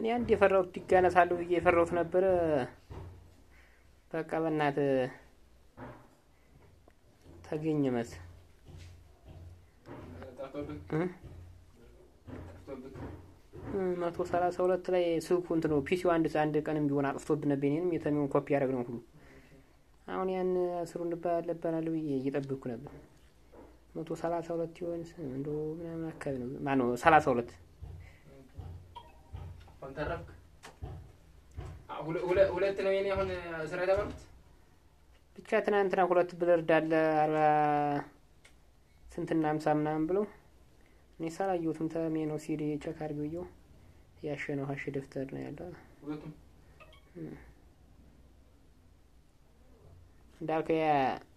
እኔ አንድ የፈራሁት ይጋነሳለሁ ብዬ የፈራሁት ነበረ። በቃ በእናት ተገኘ መስ ጠፍቶብህ እ? ጠፍቶብህ መቶ ሰላሳ ሁለት ላይ ስልኩ እንትን ነው ፒሲው አንድ አንድ ቀንም ቢሆን አጥፍቶብን ነበር። እኔንም የተሚውን ኮፒ ያደረግ ነው ሁሉ አሁን ያን ስሩ እንባለበናል ብዬ እየጠብቅኩ ነበር። መቶ ሰላሳ ሁለት ይሆን እንደ ምናምን አካባቢ ነው ማነው ሰላሳ ሁለት አሁን ተረፍክ? አ- ሁለ- ሁለ- ሁለት ነው የኔ አሁን ስራ የተባሉት ብቻ ትናንትና ሁለት ብለር ዳለ አርባ ስንትና ሀምሳ ምናምን ብለው እኔ ሳላየሁትም ተሜ ነው ሲዲ ቸክ አድርጌው እየው ያሸ ነው ሀሽ ደፍተር ነው ያለው ሁለቱም እንዳልከው ያ